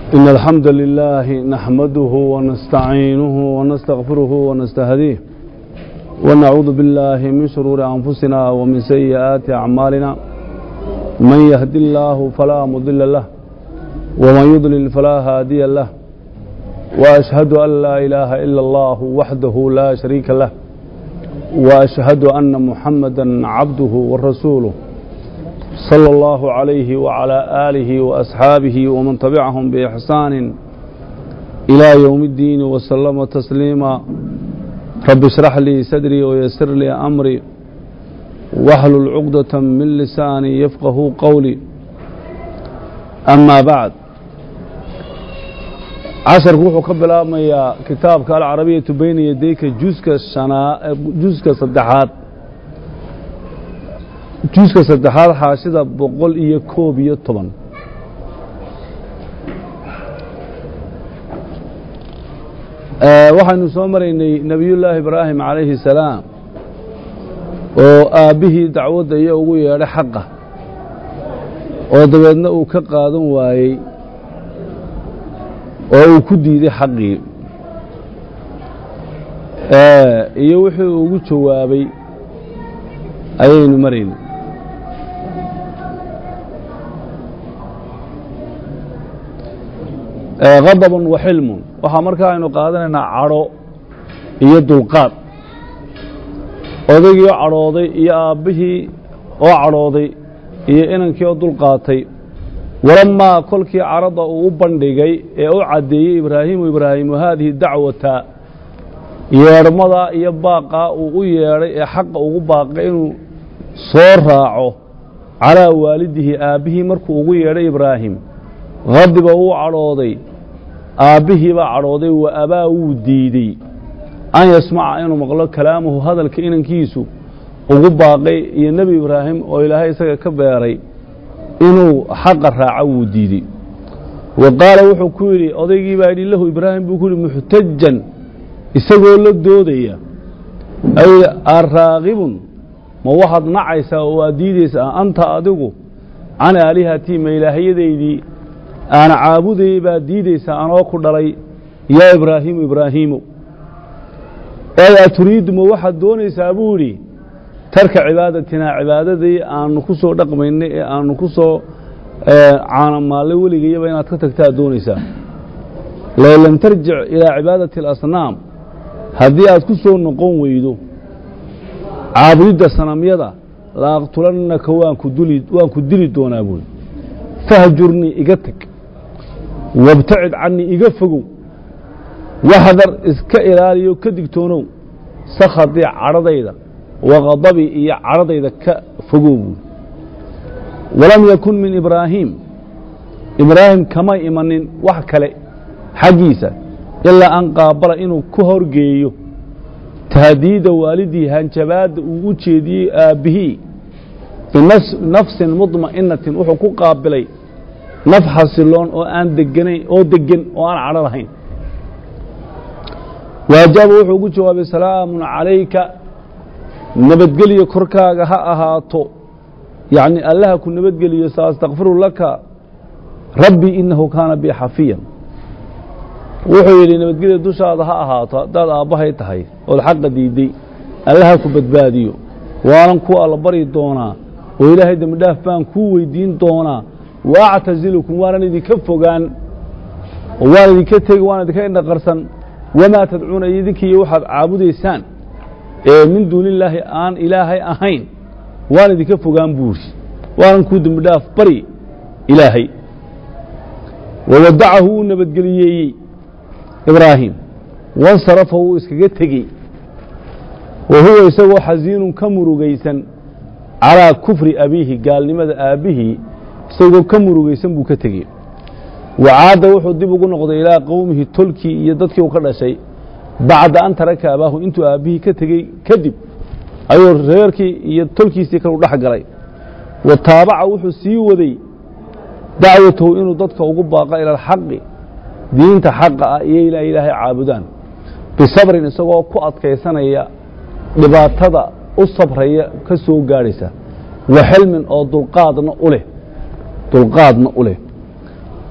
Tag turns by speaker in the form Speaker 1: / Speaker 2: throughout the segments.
Speaker 1: إن الحمد لله نحمده ونستعينه ونستغفره ونستهديه ونعوذ بالله من شرور أنفسنا ومن سيئات أعمالنا من يهد الله فلا مضل له ومن يضلل فلا هادي له وأشهد أن لا إله إلا الله وحده لا شريك له وأشهد أن محمدا عبده ورسوله صلى الله عليه وعلى آله وأصحابه ومن تبعهم بإحسان إلى يوم الدين وسلم تسليما رب اشرح لي صدري ويسر لي أمري واحلل عقدة من لساني يفقه قولي أما بعد casharku wuxuu ka bilaabmayaa kitaabka alcarabiyatu bayna yadayka juska shanaa juska saddexaad juska saddexaad xaashida boqol iyo koob iyo toban waxaynu soo maraynay nebiyullaahi ibraahim calayhi salaam oo aabbihii dacwadda iyo ugu yeedhay xaqa oo dabeedna uu ka qaadan waayey oo uu ku diiday xaqii iyo wixii uu ugu jawaabay ayaynu maraynay khadaban wa xilmun waxaa markaa aynu qaadanaynaa cadho iyo dulqaad odaygii oo cadhooday iyo aabbihii oo cadhooday iyo inankii oo dulqaatay walamaa kolkii carada uu u bandhigay ee u caddeeyey ibraahimu ibraahimu haadihi dacwata yeedhmada iyo baaqaa uu u yeedhay ee xaqa ugu baaqay inuu soo raaco calaa waalidihi aabbihii markuu ugu yeedhay ibraahim hadiba wuu cadhooday aabbihii baa cadhooday wa abaa wuu diidey an yasmaca inuu maqlo kalaamahu hadalka inankiisu ugu baaqay iyo nebi ibraahim oo ilaahay isaga ka beeray inuu xaqa raaco wuu diidey wa qaala wuxuu ku yidhi odaygii baa yidhi lahu ibraahim buu ku yidhi muxtajan isagoo la doodaya ay araaqibun ma waxaad nacaysaa oo aad diidaysaa anta adigu can aalihatii ma ilaahyadaydii aana caabudayay baad diidaysaa anoo ku dhalay yaa ibraahiimu ibraahiimo ey aturiidu ma waxaad doonaysaa buu yidhi tarka cibaadatinaa cibaadadii aanu ku soo dhaqmaynay ee aanu ku soo caanamaallay weligayaba inaad ka tagtaa doonaysaa low lam tarjic ilaa cibaadati alasnaam haddii aad ku soo noqon weydo caabudidda sanamyada la aqtulannaka waan ku dili doonaa buuri fahjurnii iga teg wabtacid cannii iga fogow waxdar iska ilaaliyo ka digtoonow sakhadii cadhadayda waqadabii iyo cadhadayda ka fogow buuri walam yakun min ibraahiim ibraahim kama imanin wax kale xaggiisa ilaa an qaabala inuu ku horgeeyo tahdiida waalidii hanjabaadda uu u jeediyey aabbihii binafsin mudma'inatin wuxuu ku qaabilay naf xasiloon oo aan deganayn oo degan oo aan cadho lahayn waajaaba wuxuu ugu jawaabay salaamun calayka nabadgelyo korkaaga ha ahaato yacni allaha ku nabadgeliyo saastakfiru laka rabbii inahu kaana bi xafiyan wuxuu yidhi nabadgelya dushaada ha ahaato haddaad aabbahay tahay ood xaqa diidday allaha ku badbaadiyo waanan ku alla bari doonaa oo ilaahay dembi dhaaf baan kuu weydiin doonaa wa actasilukum waanan idinka fogaan oo waan idinka tegi waan idinka indhaqarsan wamaa tadcuuna idinkiiyo waxaad caabudaysaan ee min duuni illaahi aan ilaahay ahayn waan idinka fogaan buuri waanan kuu dembi dhaaf bari ilaahay wawadacahu wuu nabadgeliyeeyey ibraahim wansarafa wuu iskaga tegey wa huwa isagoo xasiinun ka murugaysan calaa kufri abiihi gaalnimada aabbihii isagoo ka murugaysan buu ka tegey wacaada wuxuu dib ugu noqday ilaa qowmihi tolkii iyo dadkii uu ka dhashay bacda an taraka abaahu intuu aabbihii ka tegey kadib ayuu reerkii iyo tolkiisii kalu dhex galay wa taabaca wuxuu sii waday dacwatahu inuu dadka ugu baaqa ila alxaqi diinta xaqa ah iyo inaa ilaahay caabudaan bisabrin isagoo ku adkaysanaya dhibaatada u sabraya ka soo gaadhaysa wa xilmin oo dulqaadna u leh dulqaadna u leh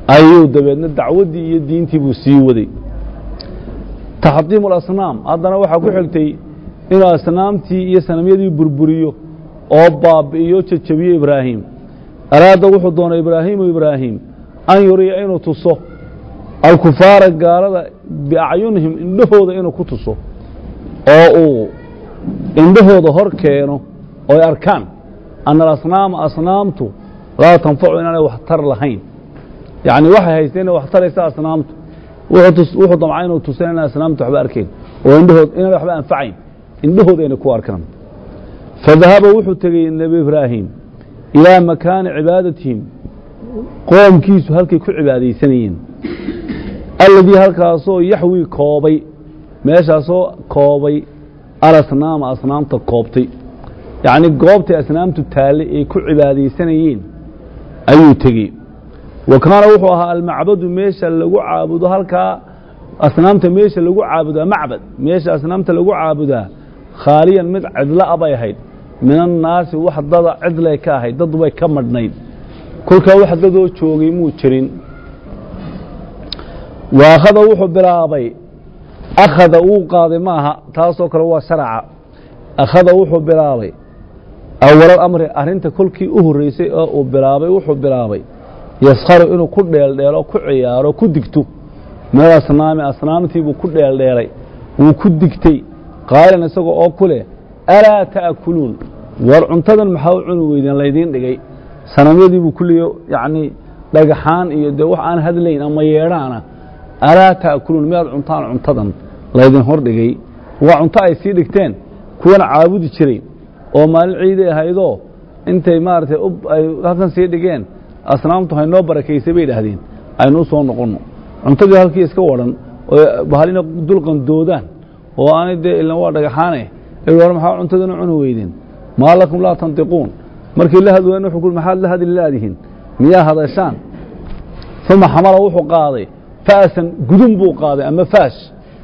Speaker 1: ayuu dabeedna dacwaddii iyo diintii buu sii waday taxdiimu alasnaam haddana waxaa ku xigtay inuu asnaamtii iyo sanamyadii burburiyo oo baabi'iyo jajabiyo ibraahim araada wuxuu doonay ibraahimu ibraahim an yuriya inuu tuso alkufaara gaalada biacyunihim indhahooda inuu ku tuso oo uu indhahooda hor keeno oy arkaan ana alasnaama asnaamtu laa tanfacu inaanay waxtar lahayn yacni waxay haysteen inay wax taraysa asnaamtu wuxuu damca inuu tusan inaan asnaamtu waxba arkayn oo indhahood inaan waxba anfacayn indhahooda inay ku arkaan fadahaba wuxuu tegey nebi ibraahim ilaa makaani cibaadatihim qoomkiisu halkay ku cibaadaysanayeen alladii halkaasoo yaxwii koobay meeshaasoo koobay alasnaama asnaamta koobtay yacni goobtay asnaamtu taallay ay ku cibaadaysanayeen ayuu tegey wa kaana wuxuu ahaa almacbadu meesha lagu caabudo halkaa asnaamta meesha lagu caabudaa macbad meesha asnaamta lagu caabudaa khaaliyan mid cidla'a bay ahayd min annaasi wax dada cidlay ka ahayd dad bay ka madhnayd kolkaa wax dadoo joogay muu jirin waakhada wuxuu bilaabay akhada wuu qaaday ma aha taasoo kale waa sharaca akhada wuxuu bilaabay awalal amri arrinta kolkii u horreysay oo uu bilaabay wuxuu bilaabay yaskharu inuu ku dheeldheelo ku ciyaaro ku digto meel asnaami asnaamtiibuu ku dheeldheelay wuu ku digtay qaalan isagoo oo ku leh alaa ta'kuluun war cuntadan maxaa u cuni weydeen laydiin dhigay sanamyadiibuu kulliyo yacnii dhagaxaan iyo dee wax aan hadlayn ama yeedhaana alaa ta'kuluun miyaad cuntaan cuntadan laydin hor dhigay waa cunto ay sii dhigteen kuwana caabudi jiray oo maalin ciiday ahaydoo intay maaragtay ay halkan sii dhigeen asnaamtu haynoo barakaysay bay idhaahdeen aynu u soo noqonno cuntadii halkii iska wadhan oo bahalina dulqandoodaan oo aanay dee ilan waa dhagaxaane war maxaa cuntadana cuni weydeen maa lakum laa tantiquun markii la hadwayen wuxuu ku maxaad la hadli laadihin miyaa hadashaan uma xamala wuxuu qaaday fa'san gudun buu qaaday ama faash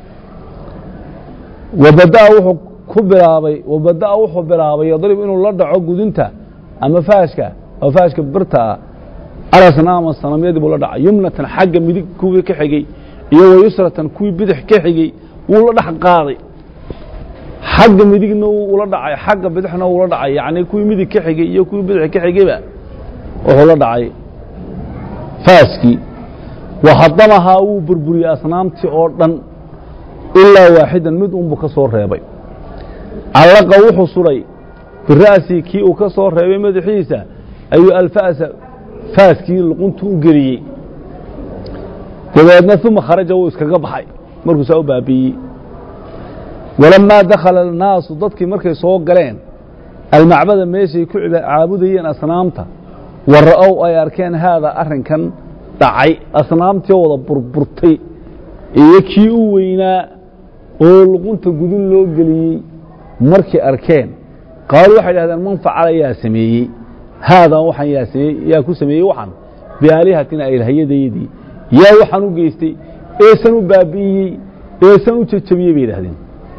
Speaker 1: wabada'a wuxuu ku bilaabay wabada'a wuxuu bilaabay yadrib inuu la dhaco gudunta ama faashka oo faashka birta ah alasnaama sanamyadii buu la dhacay yumnatan xagga midig kuwii ka xigey iyo wayusratan kuwii bidix ka xigey wuu la dhex qaaday xagga midigna wuu ula dhacay xagga bidixna wuu la dhacay yacni kuwii midig ka xigey iyo kuwii bidix ka xigeyba wuxuu la dhacay faaskii waxadamahaa wuu burburiyey asnaamtii oo dhan ilaa waaxidan mid unbuu ka soo reebay callaqa wuxuu sudhay bira'sii kii uu ka soo reebay madaxiisa ayuu alfa'sa faaskii luquntu u geliyey dabeedna uma kharaja wuu iskaga baxay markuu saa u baabi'iyey walamaa dakhala annaasu dadkii markay soo galeen almacbada meeshay ku caabudayeen asnaamta wa ra'ow ay arkeen haadaa arrinkan dhacay asnaamtii wada burburtay iyo kii u weynaa oo luqunta gudun loo geliyey markay arkeen qaaluu waxay dhahdeen man facala yaa sameeyey haadaa waxaan yaa sameeyey yaa ku sameeyey waxaan biaalihatina ilahyadeedii yaa waxaan u geystay eesan u baabi'iyey eesan u jajabiyey bay yidhahdeen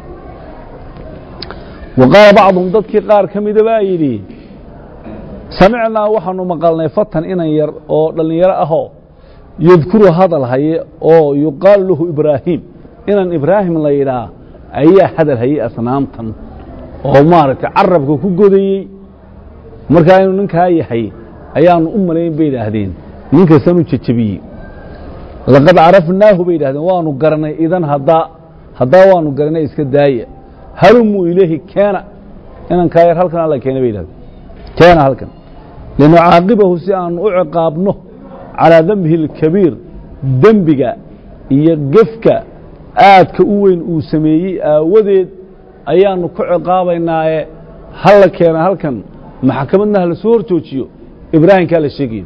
Speaker 1: wa qaala bacduhum dadkii qaar ka mida baa yidhi samicnaa waxaanu maqalnay fatan inan yar oo dhallinyaro ahoo yadkuru hadal haye oo yuqaalu lahu ibraahim inan ibraahim la yidhaa ayaa hadal hayey asnaamtan oo maaragtay carabka ku godayey markaa inuu ninkaa yahay ayaanu u malayn bay idhaahdeen ninkasan u jejebiyey laqad carafnaahu bay yidhahdeen waanu garanay idan haddaa haddaa waanu garanay iska daaya halumuu ilayhi keena inankaa yar halkan alla keena bay yidhahdeen keena halkan linucaaqibahu si aanu u ciqaabno calaa dembihi اlkabiir dembiga iyo gefka aadka u weyn uu sameeyey aawadeed ayaanu ku ciqaabaynaaye hala keena halkan maxkamadna hala soo hor joojiyo ibraahimkaa la sheegayo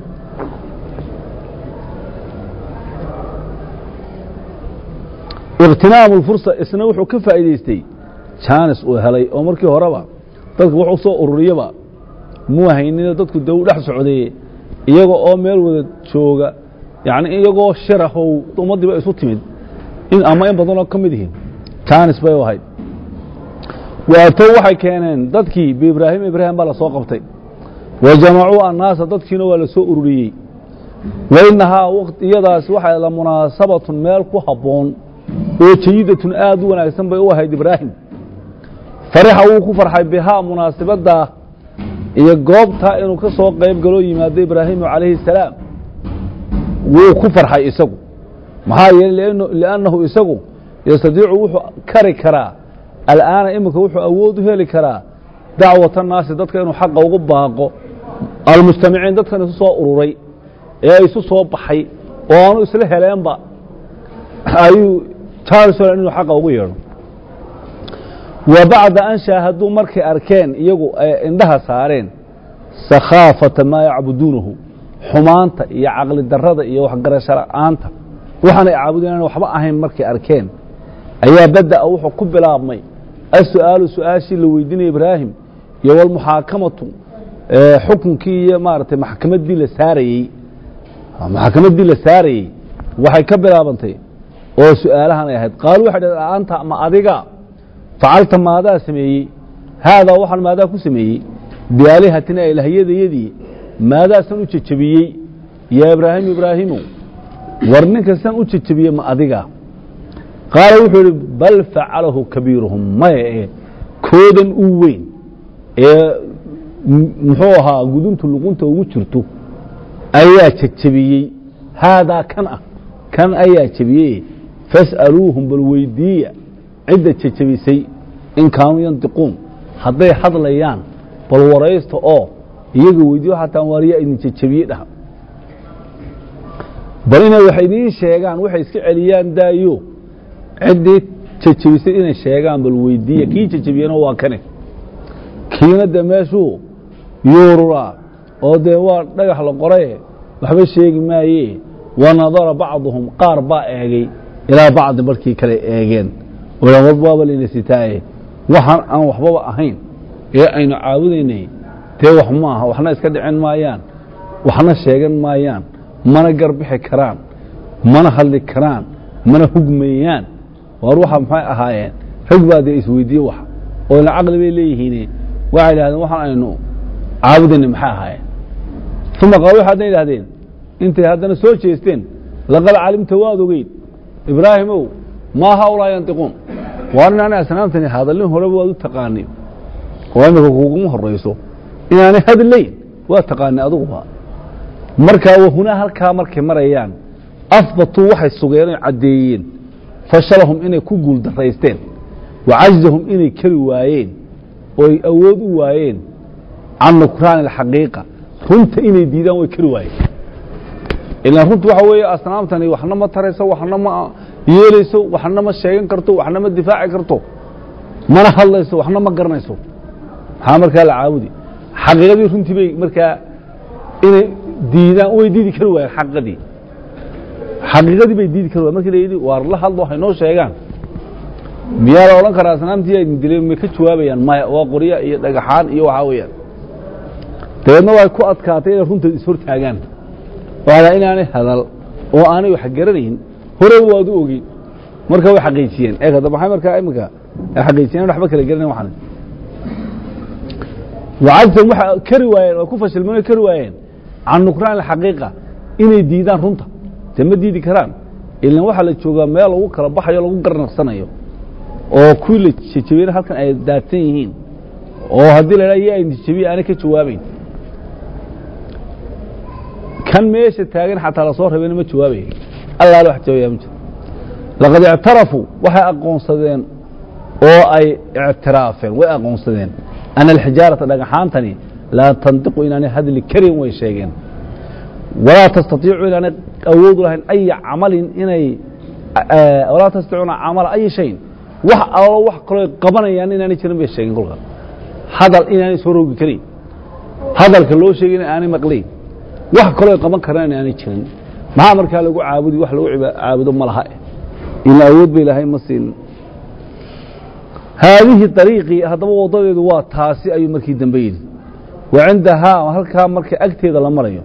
Speaker 1: ikhtinaamu اlfursa isna wuxuu ka faa'iidaystay jaanis uu helay oo markii horeba dadka wax u soo ururiyaba muu haynino dadku de u dhex socdeye iyaga oo meel wada jooga yani iyagoo shirahow ummaddiiba isu timid ama in badanoo ka mid yihiin jaanis bay u ahayd waatow waxay keeneen dadkii biibraahim ibraahim baa la soo qabtay wa jamacuu annaasa dadkiina waa la soo ururiyey wainahaa iyadaasi waxay la munaasabatun meel ku habboon oo jayidatun aad u wanaagsan bay u ahayd ibraahim farixa wuu ku farxay bihaa munaasibaddaa iyo goobtaa inuu ka soo qayb galoo yimaado ibraahimu calayhi salaam wuu ku farxay isagu maxaa yeeley liannahu isagu yastadiicu wuxuu kari karaa al'aana iminka wuxuu awood u heli karaa dacwata naasi dadka inuu xaqa ugu baaqo almujtamiciin dadkan isu soo ururay ee isu soo baxay oo aanu isla heleenba ayuu charlson inuu xaqa ugu yeedho wa bacda an shaahaduu markay arkeen iyagu ay indhaha saareen sakhaafata maa yacbuduunahu xumaanta iyo caqli darada iyo waxgarasho la'aanta waxaanay caabudeen aan waxba ahayn markay arkeen ayaa bada'a wuxuu ku bilaabmay as-su'aalu su-aashii la weydiinaya ibraahim iyo walmuxaakamatu xukunkii iyo maaragtay maxkamaddii la saarayey maxkamaddii la saarayey waxay ka bilaabantay oo su-aalahan ay ahayd qaalu waxay dhaheen anta ma adiga facalta maadaa sameeyey haadaa waxaan maadaa ku sameeyey biaalihatina ilahyadayadii maadaasan u jejebiyey yaa ibraahimu ibraahimu war ninkasan u jejebiyey ma adiga qaala wuxuu idhi bal facalahu kabiiruhum maya ee koodan u weyn ee muxuu ahaa guduntu luqunta ugu jirto ayaa jejebiyey haadaa kan ah kan ayaa jebiyey fas'aluuhum bal weydiiya cidda jejebisay in kaanuu yantiquun hadday hadlayaan bal waraysta oo iyaga weydiiyo xataa waariyaa idin jejebiyey dhaha bal inay wax idiin sheegaan waxay iska celiyaan daayo ciddii jejebisay inay sheegaan bal weydiiya kii jejebiyena waa kane kiina de meeshuu yuururaa oo dee waa dhagax la qoraye waxba sheegi maaye wa nadara bacduhum qaar baa eegay ilaa bacdi markii kale eegeen waaba layna sitaaye waxaan aan waxbaba ahayn ee aynu caabudaynay dee wax ma aha waxna iska dhicin maayaan waxna sheegan maayaan mana garbixi karaan mana hadli karaan mana hugmayaan waar waxa maxay ahaayeen rag baa dee isweydiiye wax oo ila caqli bay leeyihiin waxay idhahdeen waxaan aynu caabudayna maxay ahaayeen uma qaal waxay haddan idhahdeen intay haddana soo jeesteen laqad calimta waad ogeyd ibraahimow maa haulaa yantiquun waar inaanay asnaamtani hadallin horeba waad u taqaanay oo imika kuguma horayso inaanay hadlayn waa taqaanay adiguba markaa wahunaa halkaa markay marayaan asbatuu waxay sugeen oy caddeeyeen fashalahum inay ku guul daraysteen wa cajzahum inay keri waayeen ooy awood u waayeen can nukraani alxaqiiqa runta inay diidaan way keri waayeen ilaan runtu waxa weeye asnaamtani waxna ma tarayso waxna ma yeelayso waxna ma sheegan karto waxna ma difaaci karto mana hadlayso waxna ma garanayso maxaa markaa la caabudi xaqiiqadii runtii bay markaa inay diidaan way diidi kari waayeen xaqiiqadii xaqiiqadii bay diidi kari wayen markii la yidhi waar la hadlo waxay noo sheegaan miyaa la odhan karaa asnaamtii aydin dileen may ka jawaabayaan maya waa qorya iyo dhagaxaan iyo waxaa weeyaan dabeedna way ku adkaatay inay runta ishortaagaan waala inaanay hadal oo aanay wax garanayn horeba waad u ogeyn marka way xaqiijiyeen ee kada maxay markaa iminka ay xaqiijiyeen waxba kala garanayn waxan wacadsan waxa kari waayeen oo ku fashilmeen kari waayeen can nukraan alxaqiiqa inay diidaan runta dee ma diidi karaan ilan waxaa la joogaa meel lagu kala baxayo lagu garnaqsanayo oo kuwii la jejebiyena halkan ay daadsan yihiin oo haddii la idhaha yaa idin jejebiye aanay ka jawaabeyn kan meesha taagan xataa lasoo rabayna ma jawaabaya allaale wax jawaabaya ma jiro laqad ictarafuu waxay aqoonsadeen oo ay ictiraafeen way aqoonsadeen ana alxijaarata dhagaxaantani laa tantiqu inaanay hadli karin way sheegeen walaa tastaiicu inaanay awood u lahayn aya camalin inay walaa tastaiicuna camala ayi shayin wax allo wax kaloo qabanayaan inaanay jirin bay sheegeen kolka hadal inaanay soo rogi karin hadalka loo sheegay in aanay maqlayn wax kaloo qaban karaan inaanay jirin maxaa markaa lagu caabudi wax lagu caabudo ma laha ila awood ba ilaahay ma siin haadihi ariiqii haddaba wadadeedu waa taasi ayuu markii dambe yidhi wa cindahaa halkaa marka agteeda la marayo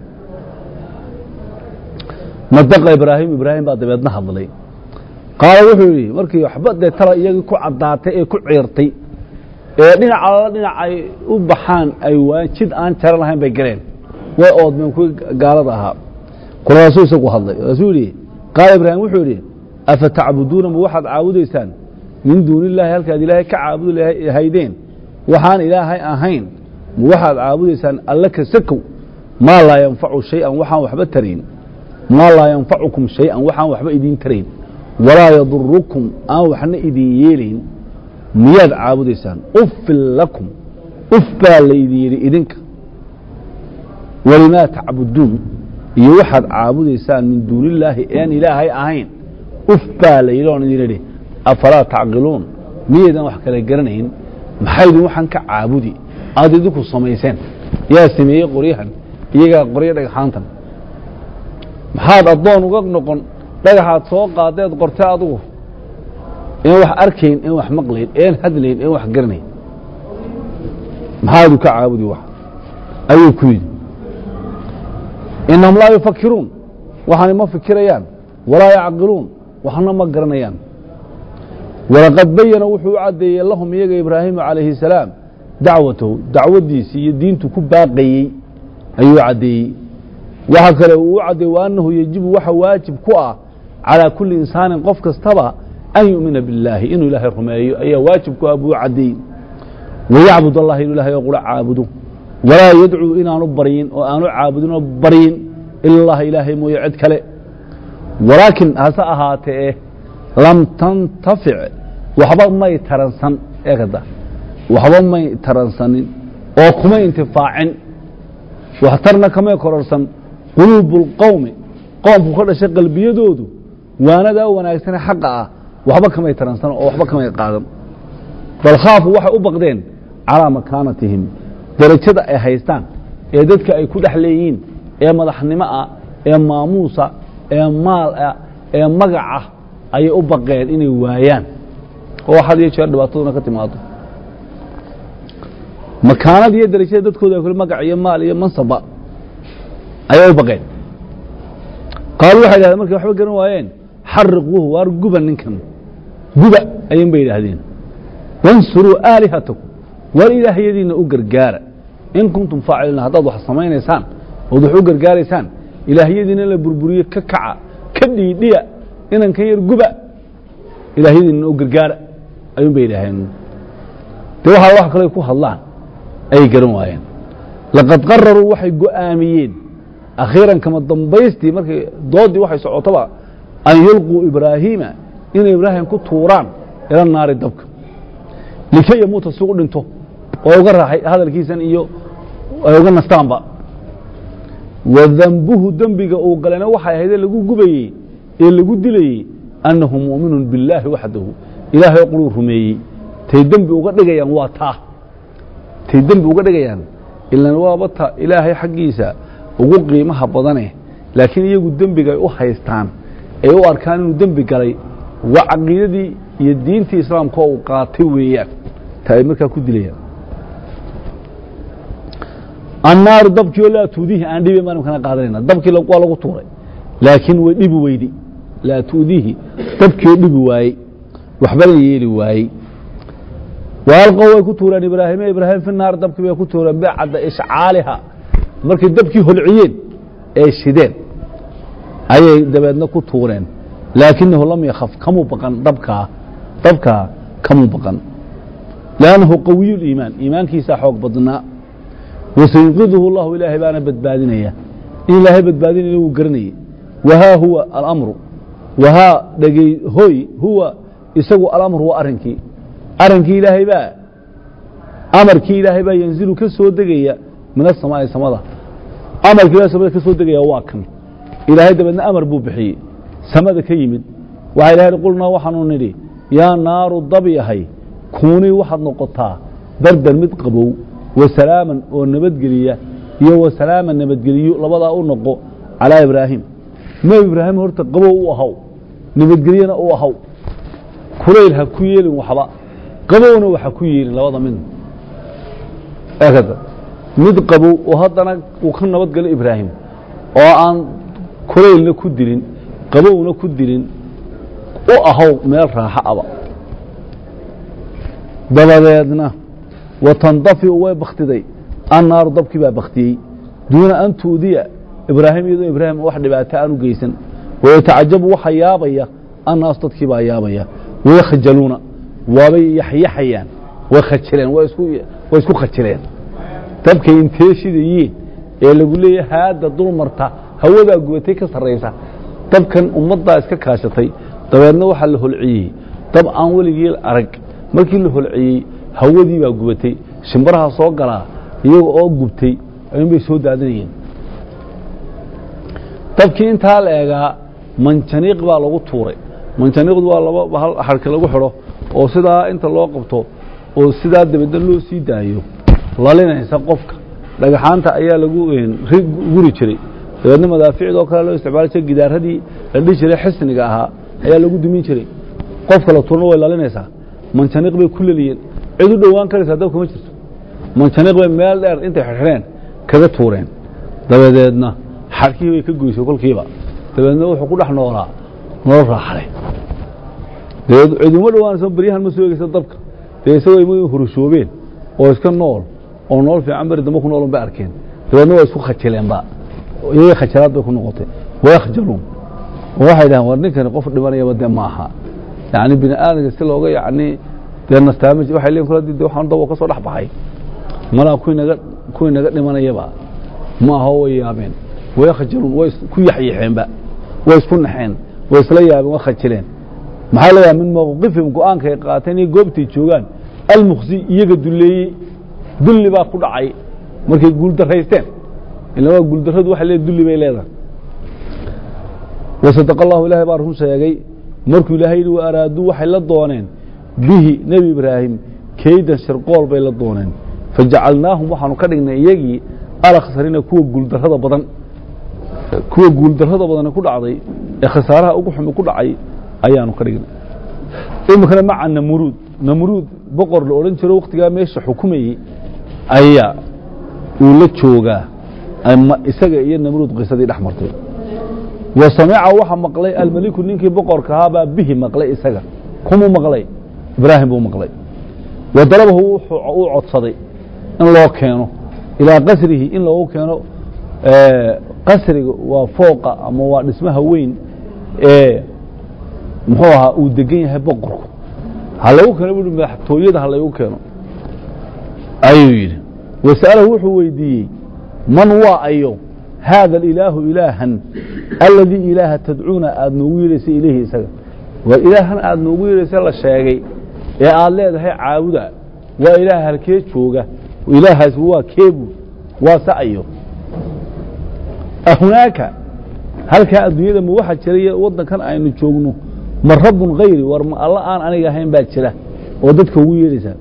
Speaker 1: nadaqa ibraahim ibraahim baa dabeedna hadlay qaala wuxuu yidhi markii waxba dee tala iyagii ku caddaatay ee ku ciirtay ee dhinac alala dhinac ay u baxaan ay waayeen jid aan jaro lahayn bay galeen way oodmeen kuwii gaalada ahaa kolkaasuu isagu hadlay kaasuu yihi qaala ibraahim wuxuu yidhi afa tacbuduuna ma waxaad caabudaysaan min duuni illaahi halkaad ilaahay ka caabudi lahaydeen waxaan ilaahay ahayn ma waxaad caabudaysaan alle ka sakow maa laa yanfacu shay-an waxaan waxba tarayn maa laa yanfacukum shay-an waxaan waxba idiin tarayn walaa yadurukum aan waxna idin yeelayn miyaad caabudaysaan uffin lakum uf baa laydin yidhi idinka walimaa tacbuduun iyo waxaad caabudaysaan min duuni illaahi ean ilaahay ahayn uf baa la yidhi oon idin idhi afalaa tacqiluun miyaydan wax kala garanayn maxaydin waxaan ka caabudi aad idinku samayseen yaa sameeyey qoryahan iyagaa qoryo dhagxaantan maxaad addoon uga noqon dhagaxaad soo qaadeed qortay adigu een wax arkayn een wax maqlayn een hadlayn een wax garanayn maxaadu ka caabudi wax ayuu ku yidhi inahum laa yufakiruun waxaana ma fikirayaan walaa yacqiluun waxna ma garanayaan walaqad bayana wuxuu u caddeeyey lahum iyaga ibraahimu calayhi salaam dacwatahu dacwaddiisii iyo diintu ku baaqayey ayuu caddeeyey waxa kale uu u caddeeyey wa annahu yejibu waxa waajib ku ah calaa kulli insaanin qof kastaba an yu'mina billaahi inuu ilaahay rumeeyo ayaa waajib ku ah buu caddeeyey wayacbud allaha inuu ilahay oo qura caabudo walaa yadcuu inaanu baryin oo aanu caabudin oo baryin ila allaha ilaahay mooye cid kale walaakin hase ahaatee lam tantafic waxba may taransan eekada waxba may taransanin oo kuma intifaacin waxtarna kamay kororsan quluubu اlqowmi qoomku ka dhashay qalbiyadoodu waanadaa wanaagsane xaqa ah waxba kamay taransan oo waxba kamay qaadan bal khaafu waxay u baqdeen calaa makaanatihim darajada ay haystaan ee dadka ay ku dhex leeyihiin ee madaxnimo ah ee maamuusa ee maal ah ee magacah ayay u baqeen inay waayaan oo had iyo jeer dhibaataduna ka timaado makaanada iyo darajada dadkooda ay kule magac iyo maal iyo mansaba ayay u baqeen qaalu waxay dhahdeen markay waxba garan waayeen xariquuhu waar guba ninkan guba ayuun bay yidhaahdeen wansuruu aalihatakum war ilaahyadiina u gargaara in kuntum faaciliina haddaad wax samaynaysaan ood wax u gargaaraysaan ilaahyadiina la burburiye ka kaca ka dhiidhiya inankan yar guba ilaahyadiina u gargaara ayuun bay yidhaaheen de waxaa wax kale ku hadlaan ayay garan waayeen laqad qararuu waxay go'aamiyeen akhiiran kama dambaystii markay doodii waxay socotoba an yulquu ibraahiima inay ibraahim ku tuuraan ila naari dabka likay yamuuta si u dhinto oo uga raaxay hadalkiisan iyo ay uga nastaanba wa dambuhu dembiga uu galayna waxay ahaydee lagu gubayey ee lagu dilayey annahu mu'minun billaahi waxdahu ilaahay quruu rumeeyey tay dembi uga dhigayaan waa taa tay dembi uga dhigayaan ilan waaba ta ilaahay xaggiisa ugu qiimaha badane laakiin iyagu dembiga ay u haystaan ay u arkaan inuu dembi galay waa caqiidadii iyo diintii islaamka oo uu qaatay weeyaan ta ay markaa ku dilayaan annaaru dabkii oo laa tuudihi aan dhibi baan imkana qaadanayna dabkii waa lagu tuuray laakiin way dhibi weydi laa tuudihi dabkii oo dhibi waayey waxbana yeeli waayey waalqow way ku tuureen ibraahime ibraahim fi naar dabkii bay ku tuureen bacda ishcaaliha markay dabkii holciyeen ee shideen ayay dabeedna ku tuureen laakinahu lam yakhaf kamuu baqan dabkaa dabkaa kamuu baqan lannahu qawiyu liimaan iimaankiisaa xoog badnaa wasayunqiduhu llahu ilaahay baana badbaadinaya in ilaahay badbaadinaya wuu garanayey wahaa huwa alamru wahaa dhegey hoy huwa isagu alamru waa arrinkii arrinkii ilaahay baa amarkii ilaahay baa yanzilu ka soo degaya min asamaa'i samada amarkii ilahay samada ka soo degaya waa kan ilaahay dabeedna amar buu bixiyey samada ka yimid waxaa ilahay qulnaa waxaanu nidhi yaa naaru dab yahay kuunii waxaad noqotaa bardan mid qabow wasalaaman oo nabadgeliya iyo wasalaaman nabadgeliyo labadaa u noqo calaa ibraahim nebi ibraahim horta qabow u ahaw nabadgelyana u ahaw kulayl ha ku yeelin waxba qabowna waxa ku yeelin labada mid mid qabow oo haddana uu ka nabadgalo ibraahim oo aan kulaylna ku dilin qabowna ku dilin u ahaw meel raaxo aba dabadeedna watandafiu way bakhtiday annaaru dabkii baa bakhtiyey duuna an tuudiya ibraahim iyadoo ibraahim wax dhibaato aan u geysan wayatacajabu waxa yaabaya annaas dadkii baa yaabaya wayakhajaluuna waabay yaxyaxayaan way khajileen way isku way isku khajileen dabkay intee shidayeen ee lagu leeyahay haadda dul marta hawadaa gubatay ka sarraysa dabkan ummaddaa iska kaashatay dabeedna waxaa la holciyey dab aan weligii arag markii la holciyey hawadii baa gubatay shimbaraha soo galaa iyaga oo gubtay ayuunbay soo daadinayeen dabkii intaa la eegaa manjaniiq baa lagu tuuray manjaniiqdu waa laba hal xarka lagu xidho oo sidaa inta loo qabto oo sidaa dabeedna loo sii daayo lalinaysa qofka dhagaxaanta ayaa lagu guri jiray dabeedna madaaficdoo kale loo isticmaali jiray gidaaradii la dhihi jiray xisniga ahaa ayaa lagu dumin jiray qofka la tuurna way lalinaysaa manjaniiq bay ku leliyeen cid u dhowaan karaysaa dabka ma jirto manjaniiq bay meel dheer intay xirxireen kaga tuureen dabadeedna xarkihii bay ka goysay kolkiiba dabeedna wuxuu ku dhex noolaa nolol raaxale dabeed ciduma dhowaanayso beryahan ma soo egeysa dabka dee isagoo ima hurushoobeen oo iska nool oo nolol fiican beri dambe ku noolun bay arkeen dabeedna waa isku khajileenba iyagii khajalaad bay ku noqotay wayakhjaluun oo waxay dhahaan war ninkani qof dhimanayaba dee ma aha yacni bini aadamka si looga yacni dee nastaama waxay leeyihin kula de waxaan dabo ka soo dhex baxay malaa kuwii naga kuwii naga dhimanayaba ma aha way yaabeen wayakhjaluun way ku yaxyaxeenba way isku naxeen way isla yaabeen way khajileen maxaa leeyahay min mawqifihim go-aanka ay qaateen iyo goobtay joogaan almuksi iyaga dulleeyey dulli baa ku dhacay markay guuldaraysteen ila waa guuldarradu waxay leedahay dulli bay leedahay wasadaqa allahu ilahay baa run sheegay markuu ilaahay yidhi wa araaduu waxay la dooneen bihi nebi ibraahim keydan shirqool bay la dooneen fajacalnaahum waxaanu ka dhignay iyagii alakhsarina kuwa guuldarrada badan kuwa guuldarrada badane ku dhacday ee khasaaraha ugu xumi ku dhacay ayaanu ka dhignay iminkana maca namruud namruud boqor la odhan jiro wakhtigaa meesha xukumayey ayaa uu la joogaa ama isaga iyo namruud qisadii dhex martay wa samica waxa maqlay almeliku ninkii boqorka ahaabaa bihi maqlay isaga kumuu maqlay ibraahim buu maqlay wa dalabahu uu codsaday in loo keeno ilaa qasrihi in loogu keeno qasriga waa fooqa ama waa dhismaha weyn ee muxuu ahaa uu degan yahay boqorku ha lagu keeno buui madaxtooyada ha laygu keeno ayuu yidhi wasa'alahu wuxuu weydiiyey man waa ayo haada alilaahu ilaahan aladii ilaaha tadcuuna aada noogu yeedhaysa ilayhi isaga waa ilaahan aada noogu yeedhaysa la sheegay ee aada leedahay caabuda waa ilaah halkee jooga ilaahaas waa keebu waa sa'ayo ahunaaka halkaa adduunyada ma waxa jira waddankan aynu joogno ma rabbun hayri war ma alla aan aniga ahayn baa jira oo dadka ugu yeedhaysaa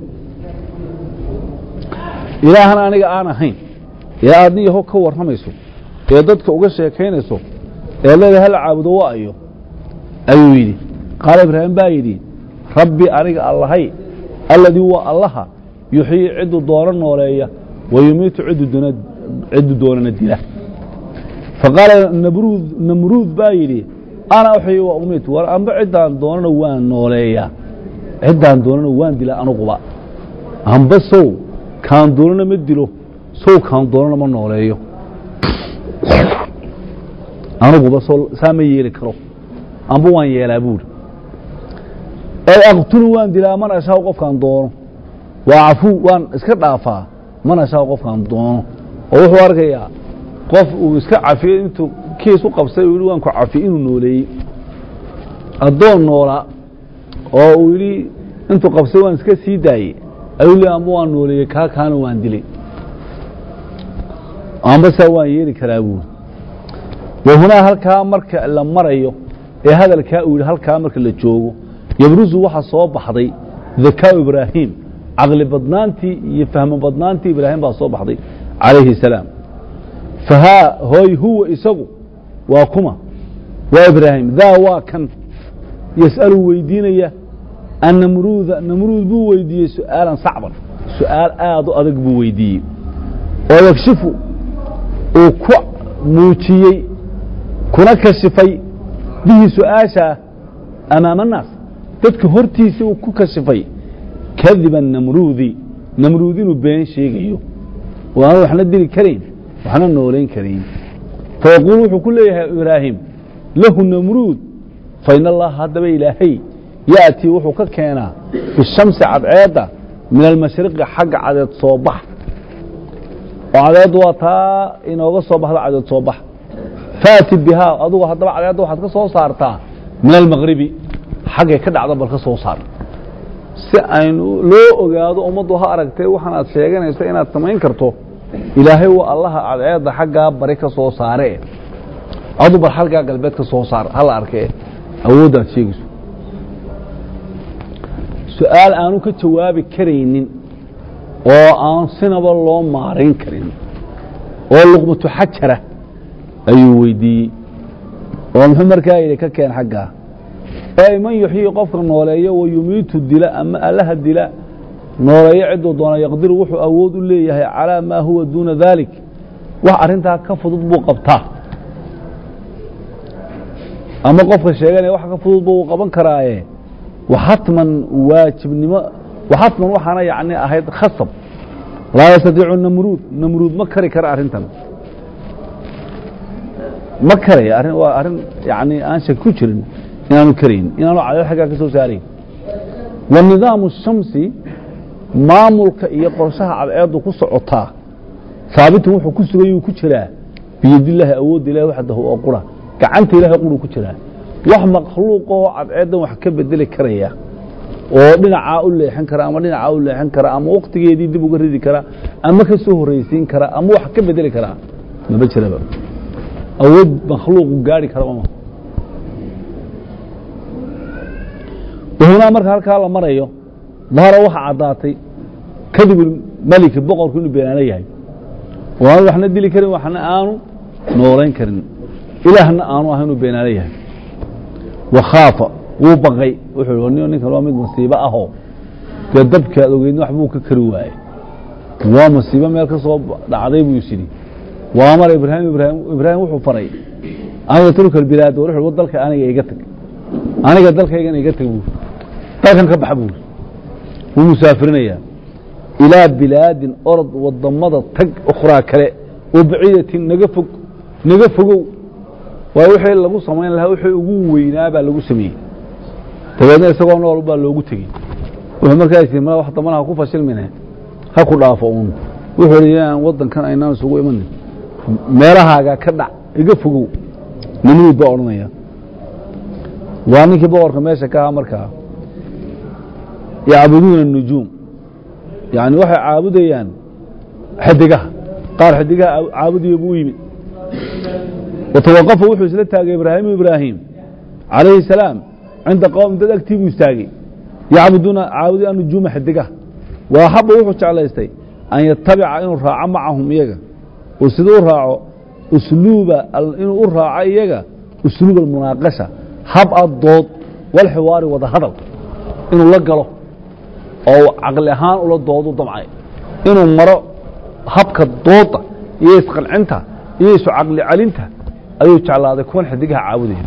Speaker 1: ilaahan aniga aan ahayn ee aadni yaho ka warramayso ee dadka uga sheekaynayso ee leedahay hala caabudo waa ayo ayuu yidhi qaala ibraahim baa yidhi rabbi aniga allahay alladii waa allaha yuxyii cidduu doono nooleeya wa yumiitu cidduu doonana dila faqaala nabruud namruud baa yidhi ana uxyi wa umiit war amba ciddaan doonana waan nooleeyaa ciddaan doonana waan dilaa anuguba amba sow kaan doonana ma dilo sow kaan doonana ma nooleeyo anuguba so saa ma yeeli karo amba waan yeelaa buuri ay aqtulu waan dilaa man ashaaw qofkaan doono waa cafuu waan iska dhaafaa man ashaaw qofkaan doono oo wuxuu arkayaa qof uu iska cafiyey intuu kiis u qabsay uu yidhi waan ku cafi inuu nooleeyey addoon noolaa oo uu yidhi intuu qabsay waan iska sii daayey ayuu le amba waan nooleeyey kaa kaana waan dilay amba saa waan yeeli karaa buuri wahunaa halkaa marka la marayo ee hadalkaa uu yidhi halkaa marka la joogo yabrusu waxa soo baxday dakaau ibraahim caqli badnaantii iyo fahmo badnaantii ibraahim baa soo baxday calayhi الsalaam fahaa hooy huwa isagu waa kuma waa ibraahim daa waa kan yas'alu weydiinaya annamruuda namruud buu weydiiyey su'aalan sacban su'aal aad u adag buu weydiiyey oo yakshifu uu ku muujiyey kuna kashifay bihi su'aashaa amaama annaas dadka hortiisa uu ku kashifay kadiba namruudi namruud inuu been sheegayo oo aan waxna dili karayn waxna noolayn karayn fayaquul wuxuu ku leeyahay ibraahim lahu namruud fain allaha haddaba ilaahay ya'tii wuxuu ka keenaa bishamsi cadceedda min almashriqi xagga cadeed soo bax oo cadeeddu waa taa inooga soo baxda cadeed soo bax faati bihaa adugu haddaba cadeedda waxaad ka soo saartaa min almaqribi xaggay ka dhacda bal ka soo saar si aynu loo ogaado ummaddu ha aragtay waxaan aad sheeganayso inaad samayn karto ilaahay waa allaha cadceedda xaggaa bari ka soo saare adu bal xalgaa galbeed ka soo saar hala arkee awooddaad sheegayso su-aal aanu ka jawaabi karaynin oo aan sinaba loo maarayn karin oo luqmatu xajara ayuu weydiiyey oo muxuu markaa yidhi ka keen xaggaa ay man yuxyii qofka nooleeyo wa yumiitu dila ama allaha dila nooleeyo ciduu doona yaqdiru wuxuu awood u leeyahay calaa maa huwa duuna dalik wax arrintaa ka fudud buu qabtaa ama qofka sheeganaya wax ka fudud buu qaban karaaye waxatman waajibnimo waxatman waxaana yacni ahayd khasab laa yastatiicu namruud namruud ma kari kara arrintan ma karaya arrin waa arrin yacni aan shak ku jirin inaanu karayn inaanu cadeel xaggaa ka soo saarayn wa nidaamu shamsi maamulka iyo qorshaha cadceeddu ku socotaa haabitun wuxuu ku sugayuu ku jiraa biyadillaahi awoodda ilahi waxdahu oo qura gacanta ilahay quruu ku jiraa wax makhluuqoo cadceeddan wax ka bedeli karaya oo dhinacaa u leexin kara ama dhinacaa u leexin kara ama waktigeedii dib uga ridi kara ama ka soo horraysiin kara ama wax ka bedeli karaa maba jiraba awood makhluuqu gaari karaba ma wahunaa marka halkaa la marayo dahara waxa caddaatay kadib meliki boqorku inuu beenaano yahay oo aanu waxna dili karin waxna aanu noolayn karin ilaahna aanu ah inuu beenaano yahay wakhaafa wuu baqay wuxuu hi ninkan waa mid masiibo ahoo dee dabkaad ogeydna waxbuu ka kari waayey waa masiibo meel ka soo dhacday buu is yidhi waa amar ibraahim ibraahim ibraahim wuxuu faray an yatruka albilaad wuxuu dalka aniga iga tag aniga dalkaygana iga tag buu dalkan ka baxa buu wuu musaafirinayaa ilaa bilaadin orod wadamada tag ukhraa kale oo baciidatin naga fog naga fogow waa wixii lagu samayn lahaa wixii ugu weynaa baa lagu sameeyey dabeedna isagoo nool baa loogu tegey wuxuu markaa is ma wax dambana ha ku fashilmine ha ku dhaafo uun wuxuu hi inaan waddankan aynaan isugu imanin meelahaaga ka dhac iga fogow namruud baa odhanaya waa ninkii boqorka meesha ka ahaa markaa yacbuduuna الnujuum yani waxay caabudayaan xidigaha qaar xidigaha caabudaya buu yimid watawaqafa wuxuu isla taagay ibraahimu ibraahim calayhi الsalaam cinda qowm dad agtii buu istaagay yacbuduuna caabudi anujuuma xidigaha wa axaba wuxuu jeclaystay an yatabica inuu raaco macahum iyaga oo sida u raaco usluuba inuu u raaco iyaga usluub almunaaqasha hab a dood walxiwaari wada hadal inuu la galo oo caqli ahaan ula doodu damcay inuu maro habka dooda iyo isqancinta iyo isu caqli celinta ayuu jeclaaday kuwan xidigaha caabudaya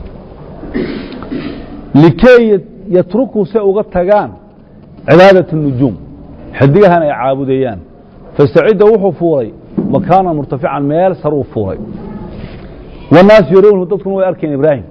Speaker 1: likay yatrukuu se uga tagaan cibaadaة الnujuum xidigahan ay caabudayaan fasacida wuxuu fuulay makaana murtafican meel saruu fuulay wالnaasu yarownhu dadkuna way arkeen ibraahim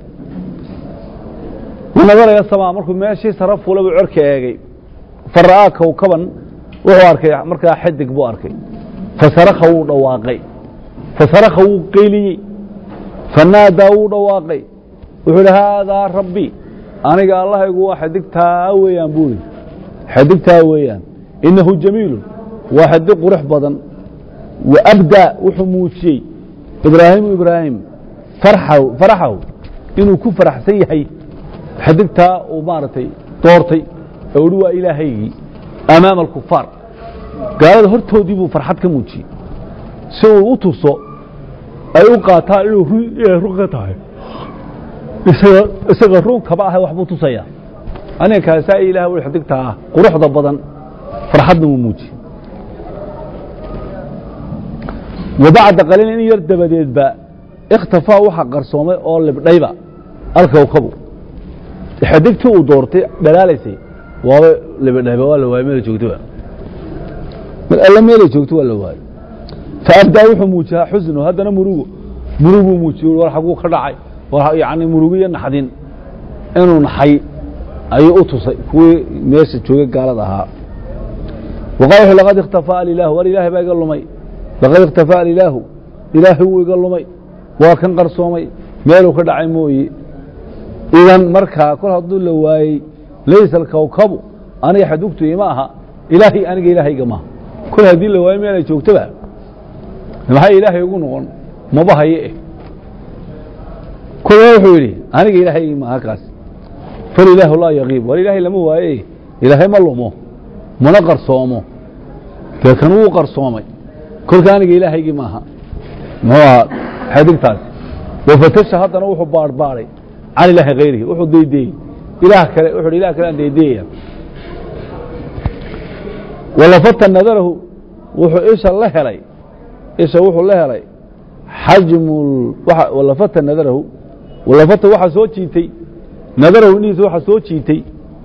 Speaker 1: nadaraya samaa markuu meeshii sare fuulay buu cerka eegay fara'aa kowkaban wuxuu arkay markaa xidig buu arkay fasarakha wuu dhawaaqay fasarakha wuu qayliyey fanaadaa wuu dhawaaqay wuxuu idhi haadaa rabbi aniga allahaygu waa xidigtaa weeyaan buu ihi xidigtaa weeyaan inahu jamiilu waa xidig qurux badan wa abdaa wuxuu muujiyey ibraahimu ibraahim faraxahu inuu ku faraxsan yahay xidigtaa uu maaragtay doortay oo hi waa ilaahaygii amaama alkufaar gaalada hortoodii buu farxad ka muujiyey si uu u tuso ay u qaataan inuu inay run ka tahay isaga isaga run kaba ahay waxbuu tusayaa aniga kaasaa ilaah wi xidigtaa ah quruxda badan farxadna wuu muujiyey wa bacda qaliil in yar dabadeedba ikhtafaa waxa qarsoomay oo libdhayba alkowkabu xidigtii uu doortay dhalaalaysay waaba libidhayba waa la waayey meela joogtaba mar alle meelay joogto waa la waayey faabdaa wuxuu muujiyaa xusnu haddana murugo muruguu muujiye war xaguu ka dhacay war yacni murugiyo naxdin inuu naxay ayuu u tusay kuwii meesha joogay gaalada ahaa waqal wuxuu laqad ikhtafaa alilaahu war ilaahay baa iga lumay laqad ikhtafaa alilaahu ilaahay wuu iga lumay waa kan qarsoomay meeluu ka dhacay mooye idan markaa kol hadduu la waayey laysa alkawkabu aniga xadugtu ima aha ilaahay aniga ilaahayga maaha kol haddii la waayo meel ay joogtaba maxay ilaahay ugu noqon maba haye eh kolba wuxuu yidhi aniga ilaahaygii maaha kaas falilaahu laa yaqiib war ilaahay lama waaye ilaahay ma lumo mana qarsoomo dee kan wuu qarsoomay kolka aniga ilaahaygii maaha muxuu ahaa xadigtaasi wafatasha haddana wuxuu baadhbaadhay can ilaahi hayrihi wuxuu daydeeyey ilaah kale wuxuu hi ilah kale aan daydeeyaya walafata nadarahu wuxuu isha la helay isha wuxuu la helay xajmu walafata nadarahu walafata waxaa soo jiitay nadarahu indhihiisa waxaa soo jiitay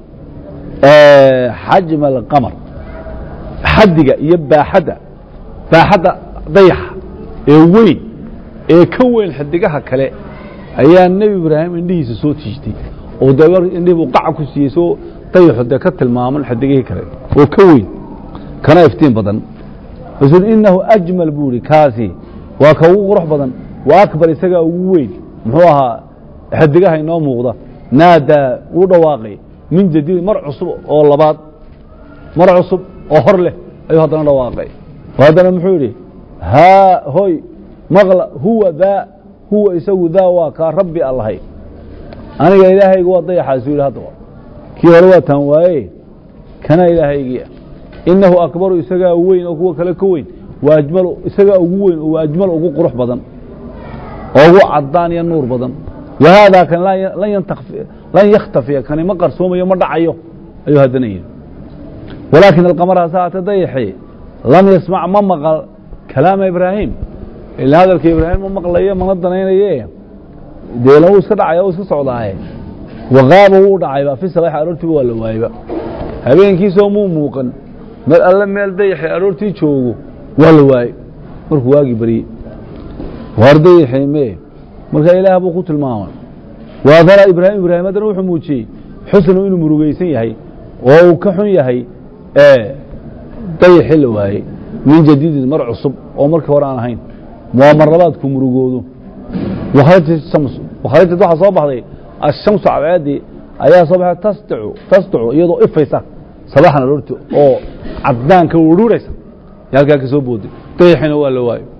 Speaker 1: xajma alqamar xaddiga iyo baaxadda baaxadda dayaxa ee weyn ee ka weyn xadigaha kale ayaa nebi ibraahim indhihiisa soo jiitay oo de indhihii buu qaca ku siiyey soo dayaxu dee ka tilmaaman xadigihii kale oo ka weyn kana iftiin badan rasul inahu ajmal buu ihi kaasi waa ka ugu qurux badan wa akbar isagaa ugu weyn muxuu ahaa xadigaha inoo muuqda naadaa wuu dhawaaqay min jadiid mar cusub oo labaad mar cusub oo hor leh ayuu haddana dhawaaqay oo haddana muxuu yidhi haa hoy maqla huwa daa huwa isagu daa waa kaa rabbi allahay aniga ilaahaygu waa dayaxaasu yidhi haddaba kii hore waa taan waaye kana ilaahaygiia inahu akbaru isagaa weyn oo kuwa kale ka weyn wa ajmalu isagaa ugu weyn oo ajmal ugu qurux badan oo ugu cadaan iyo nuur badan wa haadaa kan lan yakhtafiya kani ma qarsoomayo ma dhacayo ayuu haddana yidhi walaakin alqamar hase haatee dayaxi lam yasmac ma maqal kalaama ibraahim ila hadalka ibraahim ma maqlayo mana danaynaye deela wuu iska dhacaya u iska socdaaye waqaaba wuu dhacayba fi sabax aroortiiba waa la waayeba habeenkiisoo muu muuqan mar alle meel dayaxi aroortii joogo waa la waaye markuu waagii baryey waar dayaxi mee marka ilaah buu ku tilmaamay waadara ibraahim ibraahim haddana wuxuu muujiyey xusnu inuu murugaysan yahay oo uu ka xun yahay dayaxi la waayey min jadiidin mar cusub oo markii hore aan ahayn waa mar labaadku murugoodo wakharajat shamsu wakharajat waxaa soo baxday ashamsu cadceeddii ayaa soo baxay tasdicu tasdicu iyadoo ifaysa sabaxan aroorti oo caddaanka ururaysa yo halkaa ka soo booday dayaxina waa la waayo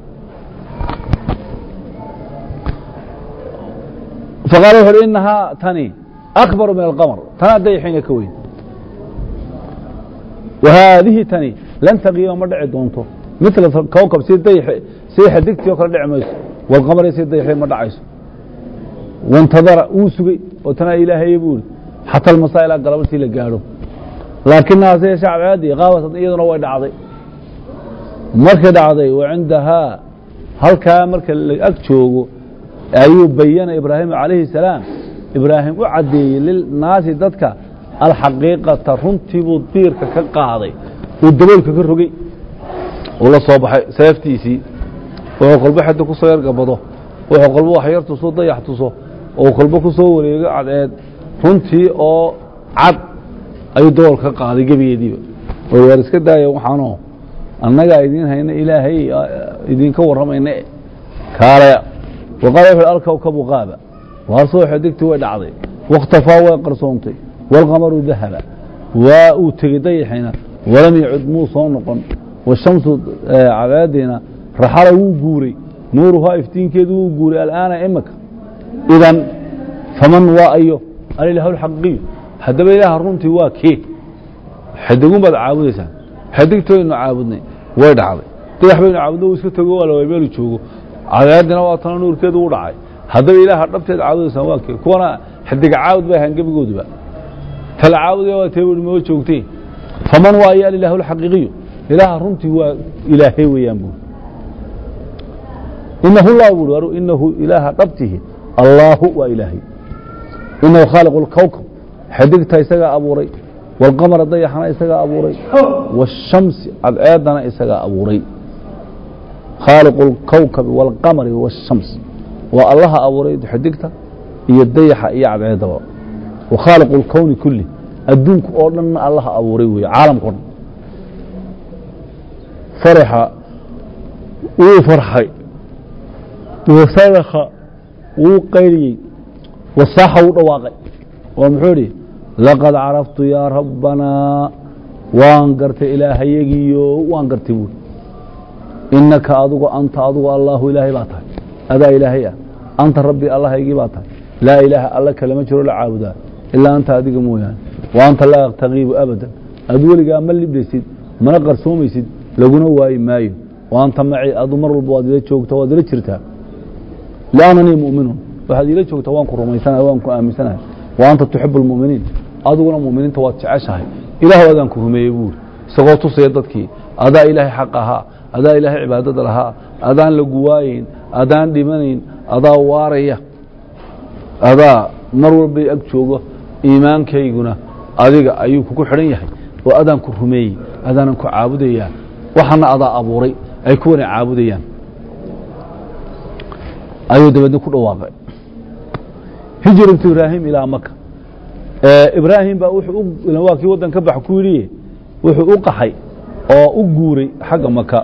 Speaker 1: faqaala wuxu uhi inahaa tani akbaru min alqamar tanaa dayaxiina ka weyn wa haadihi tani lan taqiima ma dhici doonto mila kowkab si dayax si xadigtii oo kale dhici mayso walqamari si dayaxi ma dhacayso wاntadara wuu sugey oo tanaa ilaahaye buu ihi xata almasaa ilaa galabartii la gaadho laakinahaa se yeeshe cadceeddii qaabasad iyaduna way dhacday markay dhacday wa cindahaa halkaa marka la ag joogo ayuu bayana ibraahim calayhi الsalaam ibraahim u caddeeyey lilnaasi dadka alxaqiiqata runtii buu diirka ka qaaday uu daboolka ka rogey uu la soo baxay seeftiisii wuxuu kolbo xaddi ku soo yargabado wuxuu kolbo wax yar tuso dayax tuso oo kolbo ku soo wareego cadceed runtii oo cad ayuu daboolka ka qaaday gebigeediiba war waar iska daaya waxaanoo annagaa idiin hayna ilaahay idinka warramayna kaalaya waqaala wuxu alkawkabu qaaba waar soo xadigtii way dhacday wakhtafaa way qarsoontay wاlqamaru dahaba waa uu tegey dayaxina walam yacud muu soo noqon washamsu cabaadiina raxala wuu guuray nuuruhaa iftiinkeedu wuu guuray al'aana imaka idan faman waa ayo alilahu alxaqiiqiyu haddaba ilaaha runtii waa kee xadigun baad caabudaysaa xadigtooynu caabudnay way dhacday dayax baynu caabudna uu iska tego waa la meelu joogo cabaadina waa tana nuurkeedu u dhacay haddaba ilaaha dhabteed caabudaysaan waa kee kuwana xadiga caabud bay ahaan gebigooduba tala caabudaya waa tee ui moo joogtay faman waa ayo alilahu alxaqiiqiyu ilaaha runtii waa ilaahay weeyaan buuri inahu llah buuri aru inahu ilaaha dhabtihi allaahu waa ilaahay inahu khaaliqu اlkowkab xadigta isagaa abuuray wاlqamara dayaxana isagaa abuuray wالshamsi cadceedana isagaa abuuray khaaliqu اlkowkabi wاlqamari wالshams waa allaha abuuray xidigta iyo dayaxa iyo cadceedaba wa khaaliqu اlkowni kulli adduunku oo dhanna allaha abuuray weeye caalamkao dhan faraxa wuu farxay wasadaka wuu qayriyey wasaaxa wuu dhawaaqay oo muxuu idhi laqad caraftu yaa rabbanaa waan gartay ilaahayagiyo waan gartay buuri inaka adugu anta adugu allaahu ilaahay baa tahay adaa ilaahay ah anta rabbi allahaygii baa tahay laa ilaaha alla kalama jiro la caabudaa ilaa anta adiga mooyaane wa anta laa taqiibu abadan adu weligaa ma libdaysid mana qarsoomaysid laguna waayi maayo wa anta maci adu mar walba waad ila joogta waad ila jirtaa liannanii mu'minuun waxaad ila joogtaa waan ku rumaysanahay waan ku aaminsanahay wa anta tuxibu اlmu'miniin adiguna mu'miniinta waad jeceshahay ilaah adaan ku rumeeyey buuri isagoo tusaya dadkii adaa ilaahay xaq ahaa adaa ilaahay cibaadada lahaa adaan lagu waayeyn adaan dhimanayn adaa waaraya adaa mar walbay ag joogo iimaankayguna adiga ayuu kugu xidhan yahay oo adaan ku rumeeyey adaanan ku caabudayaa waxana adaa abuuray ay kuwana caabudayaan ayuu dabeedna ku dhawaaqay hijratu ibraahim ilaa maka ibraahim baa wuxuu waa kii waddan ka bax ku yidhi wuxuu u qaxay oo u guuray xagga maka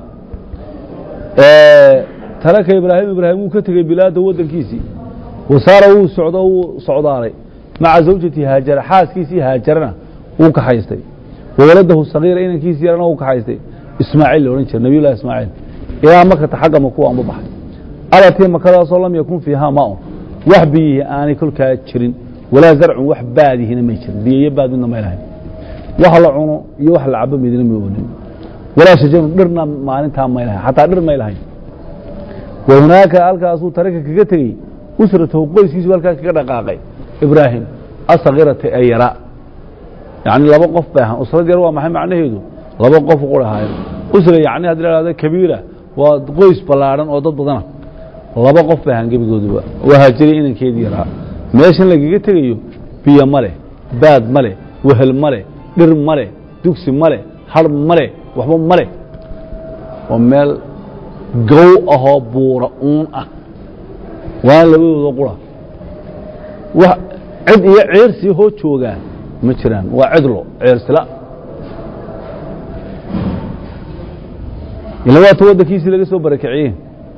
Speaker 1: talaka ibraahim ibraahim wuu ka tegey bilaada waddankiisii wasaara wuu socdo wuu socdaalay maca zawjati haajara xaaskiisii haajarana wuu kaxaystay wawaladahu sagiira inankiisii yarana wuu kaxaystay ismaaciil la odhan jira nabiy llahi ismaaciil ilaa makata xagga maku anba baxay alatii makadaasoo lam yakun fiihaa maun wax biyihii aanay kolkaa jirin walaa zarcun wax baadihina may jirin biyoyo baad midna may lahayn wax la cuno iyo wax la cabo midna may olin walaa shajarun dhirna maalintaa may lahayn xataa dhir may lahayn wa hunaaka halkaasuu tarika kaga tegey usratahu qoyskiisu halkaa kaga dhaqaaqay ibraahim asakirata ee yaraa yacni laba qof bay ahaan usrad yar waa maxay macnaheedu laba qof qura ahaayeen usra yacni haddii la hahdo kabiira waa qoys ballaadhan oo dad badana laba qof bay ahaan gebigooduba waa haajiray inankeedii yaraa meeshan lagaga tegayo biyo ma leh baad ma leh wehel ma leh dhir ma leh dugsi ma leh har ma leh waxba ma leh waa meel gow ahoo buura uun ah waana labadooda qura wax cid iyo ceersii hoo joogaa ma jiraan waa cidlo ceersila ila waata waddankiisii laga soo barakiciyey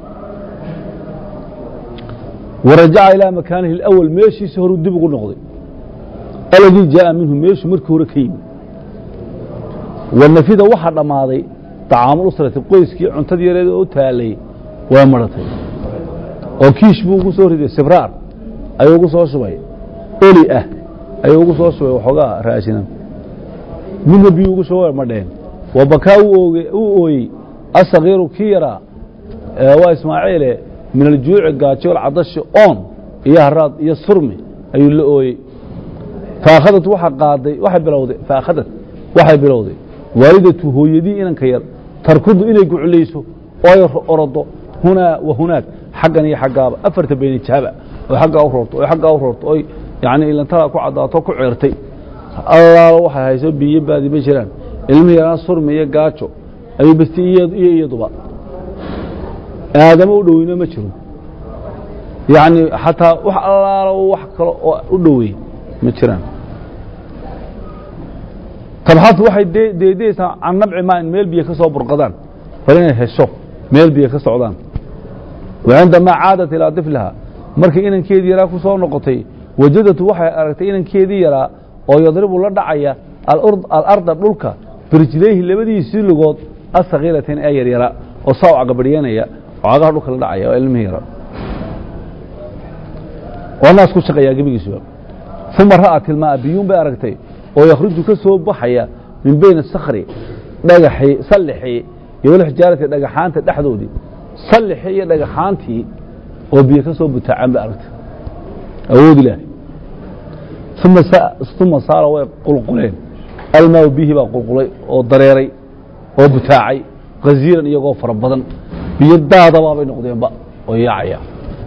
Speaker 1: warajaca ilaa makaanihi اlأwal meeshiisi horuu dib ugu noqday aladii jaaءa minhu meeshuu markii hore ka yimi wanafida waxaa dhammaaday طacaamu usrati qoyskii cuntadii yareed oo u taalay waa maratay oo kiish buu ugu soo riday sibraar ayuu ugu soo shubay oli ah ayuu ugu soo shubay waxoogaa raashina midna biyuu ugu shuba madheen wabakaa uu ooyey asakiiru kii yaraa waa ismaaciile min aljuuci gaajo alcadashi oon iyo haraad iyo surmi ayuu la ooyey faakhadat waa qaaday waxay bilowday faakhadat waxay bilowday waalidatu hooyadii inanka yar tarkudu inay guculayso oo ay orodo hunaa wa hunaag xaggan iyo xaggaaba afarta beyni jaaba oo aggaa u roorto oo aggaa u roorto oy yani ilantada ku caddaato ku ceertay allaalo waxay hayso biyo baadi ma jiraan ilmihii yaraan surmi iyo gaajo ayuu basti iyo iyaduba aadamo u dhoweyno ma jiro yacni xataa wax allaalo wax kale oo u dhoweey ma jiraan tabxasu waxay deedeysaa can nabci maa in meel biyo ka soo burqadaan bal inay hesho meel biyo ka socdaan wa cindamaa caadat ilaa difliha markii inankeedii yaraa ku soo noqotay wajadatu waxay aragtay inankeedii yaraa oo yadribu la dhacaya alarda dhulka birjilayhi labadiisii lugood asakiiratain ee yaryara oo saa u cagabadhyanaya oo cagaha dhulka la dhacaya oo ilmihii yara oo naas ku shaqayaa gebigiisuba uma ra'at ilmaa biyuun bay aragtay oo yakhruju ka soo baxaya min bayna sakri dhagaxii sallixii iyo walxijaarati dhagaxaanta dhexdoodii sallixii iyo dhagaxaantii oo biyo ka soo butaacan bay aragtay awood ilaahay uma saara way qulquleen almaaw bihi baa qulqulay oo dareeray oo butaacay kaziiran iyagoo fara badan biyo daadabaabay noqdeenba oo yaacaya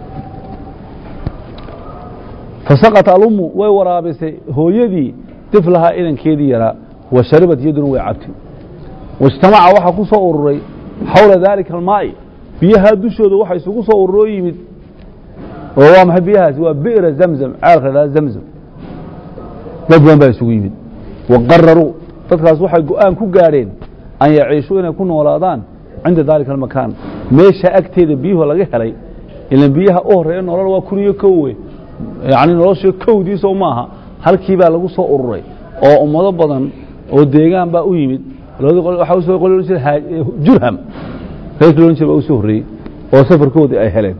Speaker 1: fasaqat alummu way waraabisay hooyadii diflahaa inankeedii yaraa wa sharibat yaduna way cabtay waijtamaca waxaa ku soo ururay xawla daalika almaa'i biyahaa dushooda waxa isugu soo ururoo yimid oo waa maxay biyahaasi waa bi'ra zamzam ceelka la dhahda zamzam dad badan baa isugu yimid waqararuu dadkaas waxay go-aan ku gaadheen an yaciishuu inay ku noolaadaan cinda daalika almakaan meesha agteeda biyuhu laga helay ilan biyaha u horeeya nolol waa kun iyo kowe yacni nolosha kowdiisoo maaha halkii baa lagu soo ururay oo ummado badan oo deegaan baa u yimid waxaa usoo qoli ohan jira jurham reerkii ohan jira baa usoo horreeyey oo safarkoodii ay heleen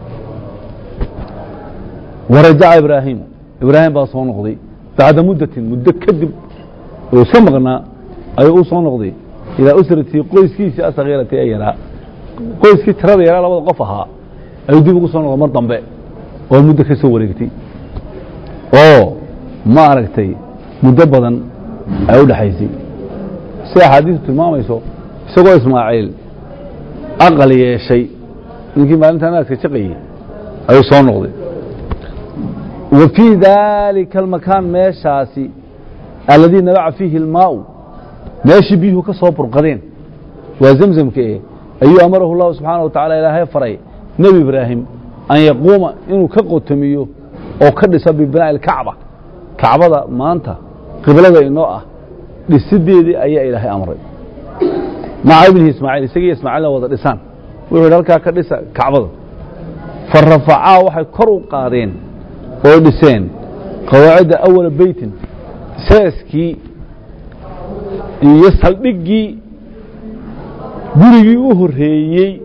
Speaker 1: warajaca ibraahiim ibraahim baa soo noqday bacda muddatin muddo kadib oo iska maqnaa ayuu u soo noqday ilaa usratii qoyskiisii asakhiirati ee yaraa qoyskii tirada yaraa labada qof ahaa ayuu dib ugu soo noqday mar dambe oo muddo ka soo wareegtay oo ma aragtay muddo badan ay u dhexaysay si axaadiistu tilmaamayso isagoo ismaaciil aqal yeeshay ninkii maalintaa naaska shaqayey ayuu soo noqday wa fii daalika almakaan meeshaasi alladii nabaca fiihi almaau meeshii biyuhu ka soo burqadeen waa zemzamka eh ayuu amarahu llahu subxaana wa tacala ilaahay faray nebi ibraahim an yaquuma inuu ka qotomiyo oo ka dhiso bibinaa'i alkacba kacbada maanta qiblada inoo ah dhisideedii ayaa ilaahay amray maca ibnihi ismaaciil isagiiyo ismaaciilna wada dhisaan wuxuu yidhi halkaa ka dhisa kacbada fa rafacaa waxay kor u qaadeen oo dhiseen qawaacidda awala beytin seeskii iyo saldhiggii gurigii u horreeyey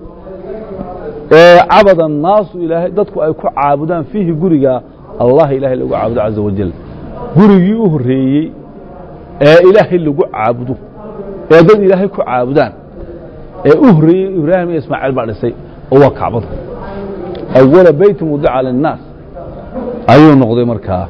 Speaker 1: ee cabada naasu ilaahay dadku ay ku caabudaan fiihi guriga allah ilaahay lagu caabudo caza wajal gurigii u horreeyey ee ilaahay lagu caabudo ee dad ilaahay ku caabudaan ee u horreeyey ibraahim iyo ismaaciil baa dhisay oo waa kacbada awala beytin wudica linnaas ayuu noqday markaa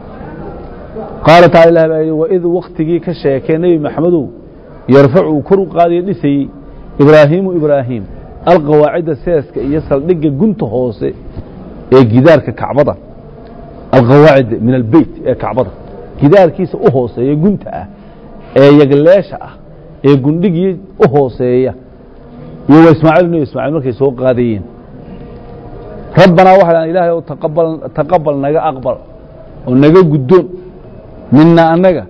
Speaker 1: qaala tacala ilah baa yidhi waid waktigii ka sheekee nebi maxamedow yarfacu uu kor u qaadaya dhisayey ibraahiimu ibraahim alqawaacida seeska iyo saldhigga gunta hoose ee gidaarka kacbada alqawaacid min albeyt ee kacbada gidaarkiisa u hooseeya gunta ah ee yagleesha ah ee gundhigii u hooseeya iyo waa ismaaciil nebi ismaaciil markay soo qaadayeen rabbanaa waxay dhahan ilaahay ow taqabal taqabal naga aqbal oo naga guddoon mina annaga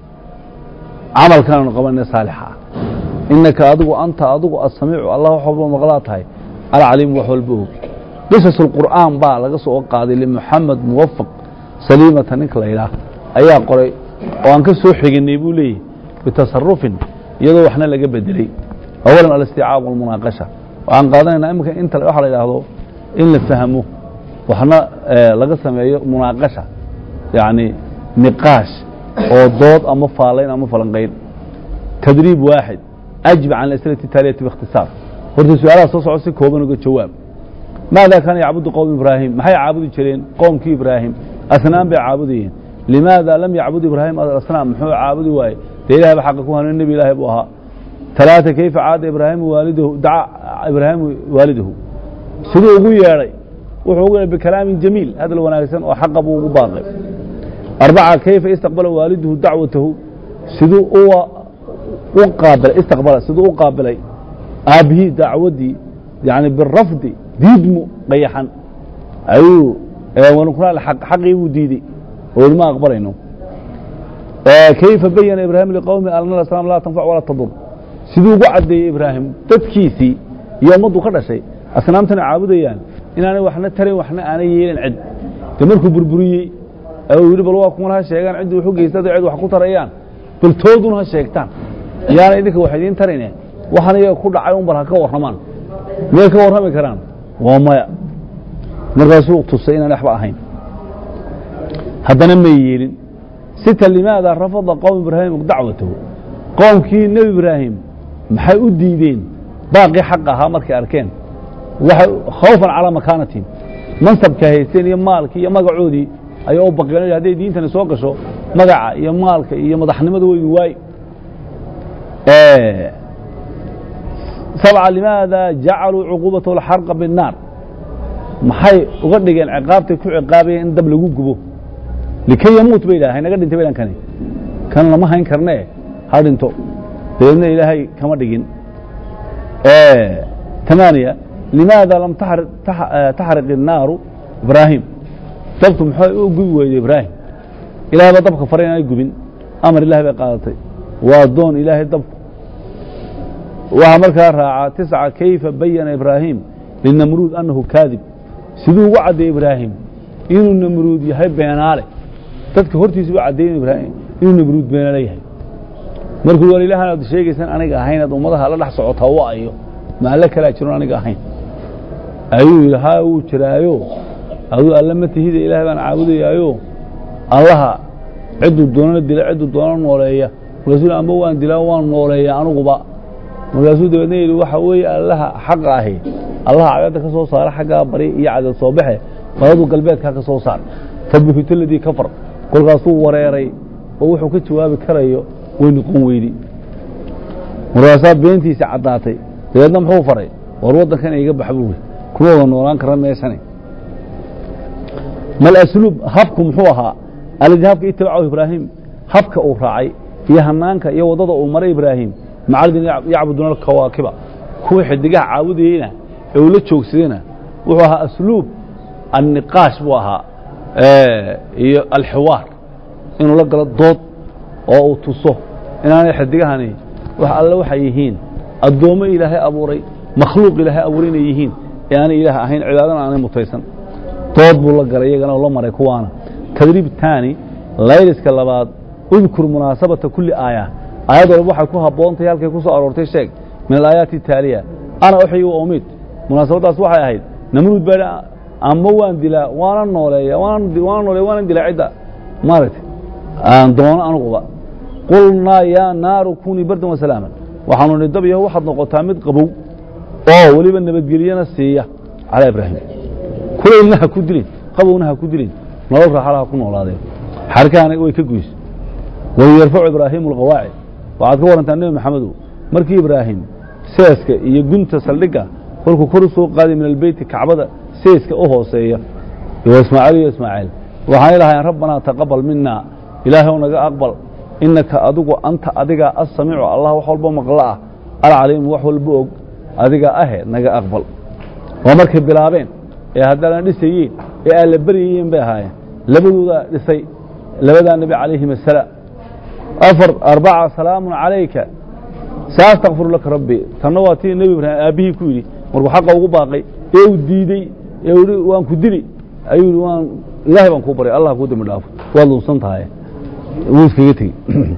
Speaker 1: camalkaanu qabanee saalixa ah inaka adigu anta adigu asamiicu allah wax walba maqlaa tahay alcaliimu wax walba og qisas اlqur'aan baa laga soo qaaday limuxamed muwafaq saliimata ninka la yidhaah ayaa qoray oo aan ka soo xiginay buu leeyahy bitasarufin iyadoo waxna laga bedelay awalan alisticaab walmunaaqasha waxaan qaadanaynaa iminka inta waxa la yidhaahdo in la fahmo waxna laga sameeyo munaaqasha yacni niqaash oo dood ama faalayn ama falanqayn tadriib waaxid ajib can asilati taaliyati biikhtisaar horta su-aalaha soo soco si kooban uga jawaab maada kaana yacbudu qowm ibraahim maxay caabudi jireen qowmkii ibraahim asnaam bay caabudayeen limaada lam yacbud ibraahim asnaam muxuu caabudi waaye dee ilahay ba xaqa ku hanuun nebi ilaahay buu ahaa talaata kayfa caada ibraahimu waalidahu daca ibraahimu waalidahu siduu ugu yeedhay wuxuu ugu yeedhay bikalaamin jamiil hadal wanaagsan oo xaqa buu ugu baaqay arbaca kayfa istaqbala waaliduhu dacwatahu siduu uwa u qaabilay istaqbala siduu u qaabilay aabbihii dacwaddii yani birafdi diidmu qayaxan ayuu wanukunaa xaqii buu diidey oo ma aqbalayno kayfa bayana ibraahim liqowmi alna asnaam laa tanfac walaa tadur siduu ugu caddeeyey ibraahim dadkiisii iyo ummaddu ka dhashay asnaamtana caabudayaan inaanay waxna tarayn waxna aanay yeelin cid de markuu burburiyey uu yidhi bal waa kuwan ha sheegaan ciddii wax u geystada cid wax ku tarayaan bal toodun ha sheegtaan yaana idinka wax idiin tarayne waxan iyaga ku dhacay un bal ha ka warramaan miyay ka warrami karaan waa maya markaasuu tusay inaan waxba ahayn haddana may yeelin sita limaada rafada qowm ibraahim dacwatahu qoomkii nebi ibraahim maxay u diideen baaqii xaq ahaa markay arkeen waxay khawfan calaa makaanatihim mansabka haysteen iyo maalkii iyo magacoodii ayaa u baqeen hadday diintani soo gasho magaca iyo maalka iyo madaxnimada weydu waay sabca limaada jacaluu cuquubatahu alxarqa binnaar maxay uga dhigeen ciqaabtay ku ciqaabayeen in dab lagu gubo likay yamuut bay dhahay naga dhintay bay kani kan lama hayn karnee ha dhinto dabeedna ilaahay kama dhigin tamaaniya limaada lam taxriq الnaaru ibraahim dabku maxay u gubi weyday ibraahim ilahay baa dabka faray inaan gubin amar ilahay bay qaadatay waa doon ilaahay dabku waxaa markaa raaca tisca kayfa bayana ibraahim linamruud annahu kaadib siduu ugu caddeeyey ibraahim inuu namruud yahay beenaale dadka hortiisa u caddeeyen ibraahim inuu namruud beenaale yahay markuu war ilahan aad sheegaysaan aniga ahayn aad ummadaha la dhex socotaa wa ayo maalle kalaa jiroon aniga ahayn ayuu yidhi haa wuu jiraayo aduu alle ma tihida ilaahay baan caabudayaayo allaha cidduu doonana dila cidduu doonana nooleeya markaasuu amba waan dilaa waan nooleeya aniguba markaasuu dabeedna yidhi waxa weeye allaha xaqa ahi allaha cadadda ka soo saara xaggaa bari iyo cadad soo baxe badadu galbeedkaa ka soo saar fabuhito ladii kafar kolkaasuu wareeray oo wuxuu ka jawaabi karayo way noqon weydi markaasaa beentiisa caddaatay dabeedna muxuu faray war waddankan iga bax buuri kuma wada noolaan kara meeshani mal asluub habku muxuu ahaa alladii habka itabacahu ibraahim habka uu raacay iyo hanaanka iyo waddada uu maray ibraahim macalidin yacbuduuna alkawaakiba kuwii xidigaha caabudayeyna ee uu la joogsadayna wuxuu ahaa asluub anniqaash buu ahaa iyo alxiwaar inuu la galo dood oo uu tuso inaanay xidigahani wax alle waxay yihiin addoommo ilaahay abuuray makhluuq ilaahay abuuray inay yihiin ee aanay ilaah ahayn cibaadana aanay mutaysan dood buu la galay iyagana oo la maray kuwaana tadriib taani layliska labaad udkur munaasabata kulli aaya aayad walba waxay ku habboontahay halkay ku soo aroortay sheeg min alaayaati taaliya ana uxyi wa umid munaasabaddaas waxay ahayd namruud baa ama waan dilaa waana nooleeya waana nooleeya waana dilaa cidda maaragtay aan doono anuguba qulnaa yaa naaru kunii bardan wasalaaman waxaanu nihi dab yaho waxaad noqotaa mid qabow oo weliba nabadgelyana siiya calaa ibraahim kulaylna ha ku dilin qabowna ha ku dilin nolol raaxala ha ku noolaadeen xarkaana way ka goys wayu yarfacu ibraahimu alqawaacid waxaad ka warantaa nebi maxamedow markii ibraahim seeska iyo gunta saldhigga kolkuu kor u soo qaaday min albeyti kacbada seeska u hooseeya iyo ismaaciil iyo ismaaciil waxaanay lahayn rabbanaa taqabal mina ilaahay naga aqbal inaka adigu anta adigaa assamiicu allah wax walba maqlo ah alcaliimu wax walba og adigaa ahe naga aqbal waa markay bilaabeen ee haddana dhisayeen ee aan la beryayeen bay ahaayeen labadoodaa dhisay labadaa nebi calayhim asalaam afar arbaca salaamun calayka saastakfiru laka rabbi tanna waa tii nebi ibraahim aabbihii ku yidhi markuu xaqa ugu baaqay ee uu diidey ee uu yihi waan ku dili ayuu yihi waan ilaahay baan kuu baray allah kuu dembi dhaafo waad lunsan tahay wuu iskaga tegey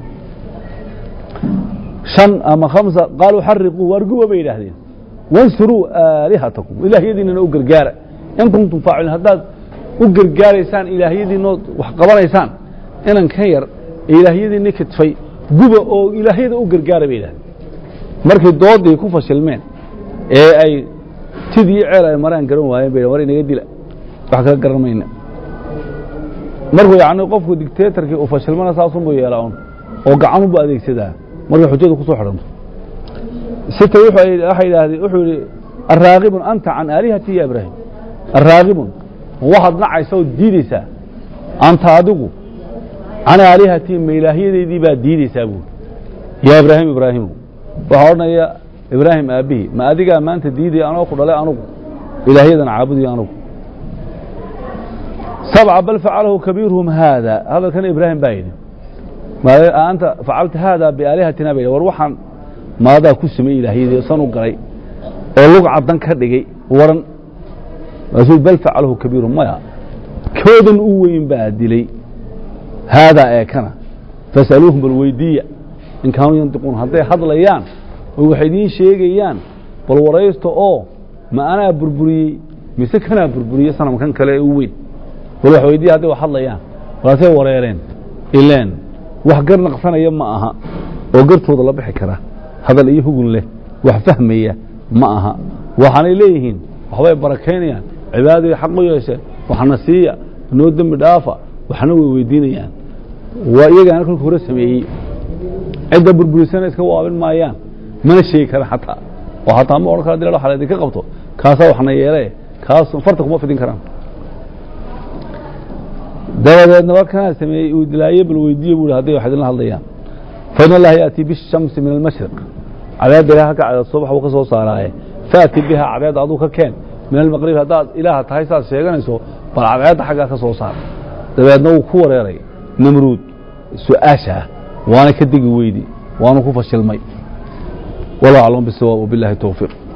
Speaker 1: shan ama khamsa qaaluu xariquu waar guba bay yidhaahdeen wansuruu aalihatakum ilaahyadiinana u gargaara in kuntum faaciliin haddaad u gargaaraysaan ilaahyadiinood wax qabanaysaan inan ka yar ee ilaahyadiinni kidfay guba oo ilaahyada u gargaara bay yidhahdeen markay doodii ku fashilmeen ee ay tidii ceel ay maraan garan waayeen bay war inaga dila wax kala garan mayna markuu yacni qofku dictatorkii uu fashilmana saasunbuu yeelaa un oo gacanunbuu adeegsadaa markay xujadu ku soo xidhanto sita waxay yidhaahdeen wuxuu yidhi araagibun anta can aalihati ya ibraahim araagibun waxaad nacaysa oo diideysaa anta adigu can aalihati ma ilaahyadeydii baad diideysaa buuri yaa ibraahim ibraahimu waxaa odhanaya ibraahim aabbihii ma adigaa maanta diidaya anoo ku dhalay anugu ilaahyadan caabudayo anugu sabca bal facalahu kabiiruhum haada hadalkana ibraahim baa yidhi anta facalta haada biaalihatina ba yidhi war waxaan maadaa ku sameeyey ilaahyadii san u galay oo lug caddan ka dhigay waran maasuu bal facalahu kabiiruhum maya koodan u weyn baa dilay haadaa ee kana fasaluuhum bal weydiiya in kaanuu yantiquun hadday hadlayaan oo waxay idiin sheegayaan bal waraysta oo ma anaa burburiyey mise kanaa burburiyey sanamkan kale ee u weyn bal wax weydiiya hadday wax hadlayaan walaasay wareereen ileen wax gar naqsanaya ma aha oo gartooda la bixi kara hadal iyo hugun leh wax fahmaya ma aha waxaanay leeyihiin waxbay barakaynayaan cibaadaday xaq u yeesheen waxna siiya noo dembi dhaafa waxna way weydiinayaan waa iyagaana kolka hore sameeyey cidda burburisana iska waabin maayaan mana sheegi karaan xataa oo hataa ma odhan kara dila waxa laydinka qabto kaasaa waxna yeele kaas farta kuma fidin karaan dabadeedna warkanaa sameeyey uu dilaaye bal weydiiye bu hadday wax idinla hadlayaan fain allaha yaatii bishamsi min almashriq cadeedda ilaah ka cadeed subax buu ka soo saaraaye faati biha cadeed aduu ka keen min almaqrib haddaad ilaaha tahay saad sheeganayso bal cadceedda xaggaa ka soo saar dabeedna wuu ku wareeray namruud su-aasha ah waana ka degi weydi waanu ku fashilmay wallahu aclam bisawaab wabillahi towfiiq